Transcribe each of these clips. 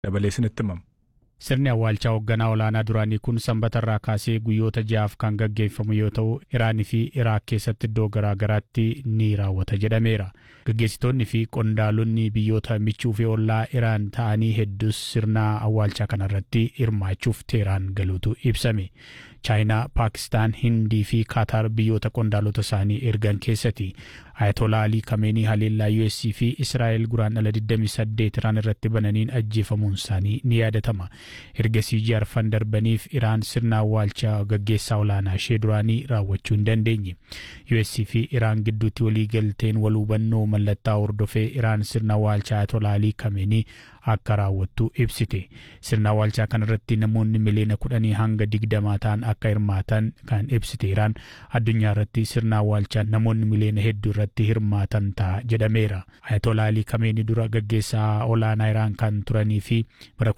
dabalee isinitti himamu. Sirni awwaalchaa hoogganaa olaanaa duraanii kun sanbata irraa kaasee guyyoota ja'aaf kan gaggeeffamu yoo ta'u Iraanii fi Iraak keessatti iddoo garaa garaatti ni raawwata jedhameera. Gaggeessitoonni fi qondaalonni biyyoota michuu fi ollaa Iraan ta'anii hedduus sirna awwaalchaa kanarratti hirmaachuuf Teeraan galuutu ibsame. Chaayinaa, Paakistaan, Hindii fi Kaataar biyyoota qondaalota isaanii ergan keessatti Ayatolaa Alii Kameenii haleellaa US fi Israa'el guraandhala 28 Iraan irratti bananiin ajjeefamuun isaanii ni yaadatama. Ergasii jaarfan darbaniif Iraan sirna awwaalchaa gaggeessaa olaanaa ishee duraanii raawwachuu hin dandeenye. US fi Iraan gidduutti waliigalteen wal hubannoo mallattaa hordofee Iraan sirna awwaalchaa Ayatolaa Alii Kameenii akka raawwattu ibsite. Sirna awwaalchaa kanarratti namoonni miliyoona kudhanii hanga digdamaa ta'an akka hirmaatan kan ibsite Iraan addunyaa irratti sirna awwaalchaa namoonni miliyoona hedduu irratti hirmaatan ta'a jedhameera. Ayatolaa Alii Kameenii dura gaggeessaa olaanaa Iraan kan turanii fi bara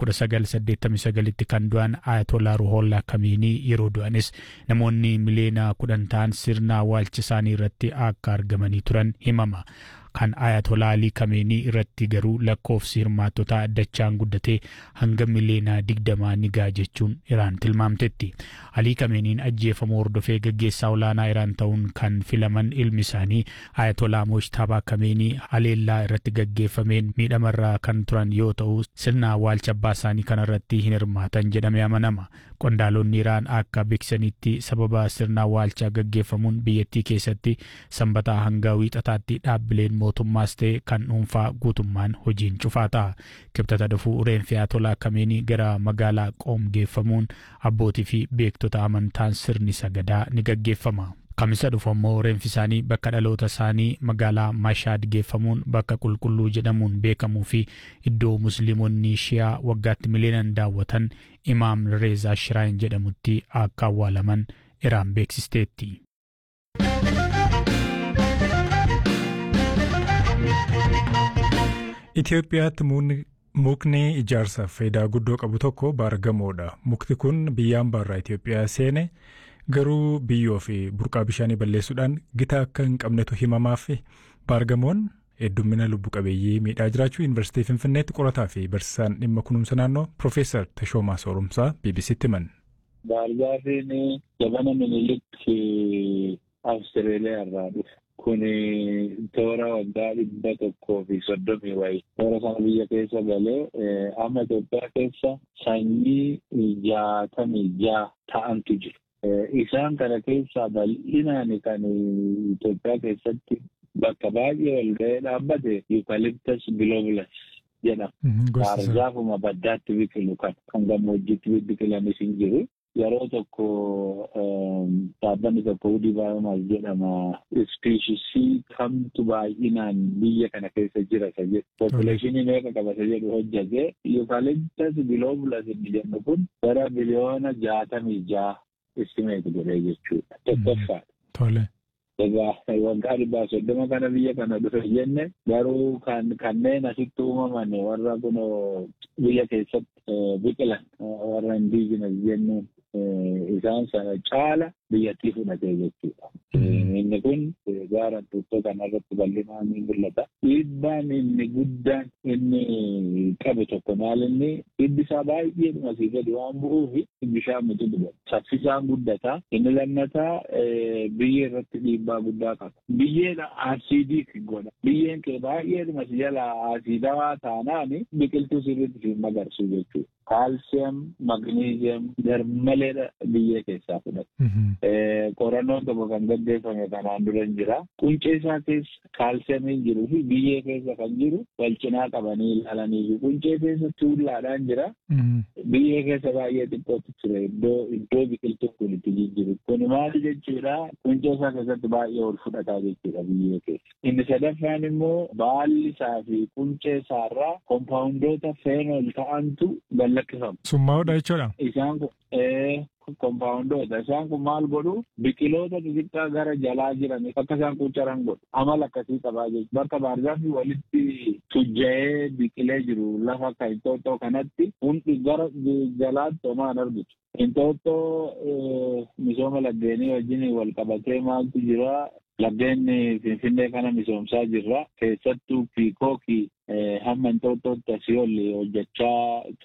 1989tti kan du'an Ayatolaa Ruhollah Kameenii yeroo du'anis namoonni miliyoona kudhan ta'an sirna awwaalcha isaanii irratti akka argamanii turan himama. kan ayatolaa alii kameenii irratti garuu lakkoofsi hirmaattotaa dachaan guddatee hanga miliyoona digdamaa ni ga'a jechuun iraan tilmaamtetti. Alii kameeniin ajjeefamuu hordofee gaggeessaa olaanaa iraan ta'uun kan filaman ilmi isaanii ayatolaa moojtabaa kameenii haleellaa irratti gaggeeffameen miidhamarraa kan turan yoo ta'u sirna awwaalcha abbaa isaanii kanarratti hin hirmaatan jedhamee amanama. Qondaalonni Iraan akka beeksisanitti sababa sirna awwaalchaa gaggeeffamuun biyyattii keessatti sanbataa hanga wiixataatti dhaabbileen mootummaas ta'e kan dhuunfaa guutummaan hojiin cufaa ta'a. Kibxata dhufuu reenfi Ayatolaa Kameenii gara magaalaa Qoom geeffamuun abbootii fi beektota amantaan sirni sagadaa ni gaggeeffama. Kamisa dhufu ammoo reenfi isaanii bakka dhaloota isaanii magaalaa Mashaad geeffamuun bakka qulqulluu jedhamuun beekamuu fi iddoo musliimonni shiyaa waggaatti miliyoonaan daawwatan Imaam Reezaa Shiraayin jedhamutti akka awwaalaman Iraan beeksisteetti. Itoophiyaatti mukni ijaarsaaf faayidaa guddoo qabu tokko baargamoodha. Mukti kun biyya hambaarraa Itoophiyaa seene garuu biyyoo fi burqaa bishaanii balleessuudhaan gita akka hin qabnetu himamaaf baargamoon heddummina lubbu qabeeyyii miidhaa jiraachuu yuunivarsiitii Finfinneetti qorataa fi barsiisaan dhimma kunuunsa naannoo Piroofeesar Tashoomaa Soorumsaa BBC'tti himan. Baargaafiin jabana minilikki Awustreeliyaa irraa dhufe. Kun toora waggaa dhibba tokkoo fi soddomii wayi. Toora sana biyya keessa galee amma Itoophiyaa keessa sanyii jaatamii jaa ta'antu jiru. Isaan kana keessaa bal'inaan kan Itoophiyaa keessatti bakka baay'ee ol ga'ee dhaabbate Eucalyptus globulus jedhama. Baargaafuma baddaatti biqilu kan kan gammoojjitti biqilanis hin jiru. Yeroo tokko dhaabbanni tokko hudii baay'inaas jedhama. Ispiishisii kamtu baay'inaan biyya kana keessa jira isa jedhu. Populeshinii meeqa qaba isa jedhu hojjate. Eucalyptus globulus inni jennu kun gara biliyoona jaatamii ja'a istimeeti godhee jechuudha. Tokkoffaadha. Tole. Egaa waggaa dhibbaa soddoma kana biyya kana dhufe jenne garuu kan kanneen asitti uumaman warra kun biyya keessatti biqilan warra indiijinas jennuun isaan sana caala biyyattii fudhatee jechuudha. Inni kun gaara tuuttoo kanarratti bal'inaan ni mul'ata. Dhiibbaan inni guddaan inni qabu tokko maal inni hiddi isaa baay'ee dhumasii gadi waan bu'uuf bishaan mutu dhuga. Saffisaan guddata. Inni lammataa biyyee irratti dhiibbaa guddaa qaba. Biyyeen asiidii godha. Biyyeen kee baay'ee dhumasii jala asiidawaa taanaan biqiltuu sirriitti siin magarsu jechuudha. Kaalsiyam, magniiziyam garmaleedha biyyee keessaa fudhata. Qorannoon tokko kan gaggeeffame kanaan dura hin jira. Quncee isaa keessa kaalsiyamiin jiruu fi biyyee keessa kan jiru wal cinaa qabanii ilaalanii fi quncee keessa tuullaadhaan jira. Biyyee keessa baay'ee xiqqootu ture iddoo iddoo biqiltuun kun itti jijjiru. Kun maali jechuudha? Quncee isaa keessatti baay'ee ol fudhataa jechuudha biyyee keessa. Inni sadaffaan immoo baalli isaa fi quncee isaarraa kompaawundoota feenol ta'antu lakkifama. Summaa'uudha jechuudha. Isaan kun kompaawundoota. Isaan kun maal godhu biqiloota xixiqqaa gara jalaa jiran akka isaan quucaran godhu. Amala akkasii qabaa jechuudha. Bakka baargaafii walitti tujja'ee biqilee jiru lafa akka Inxooxxoo kanatti hundi gara jalaatti homaa hin argitu. Inxooxxoo misooma laggeenii wajjin wal qabatee maaltu jira laggeen Finfinnee kana misoomsaa jirra. Keessattuu piikookii hamma Inxooxxootti asii ol hojjechaa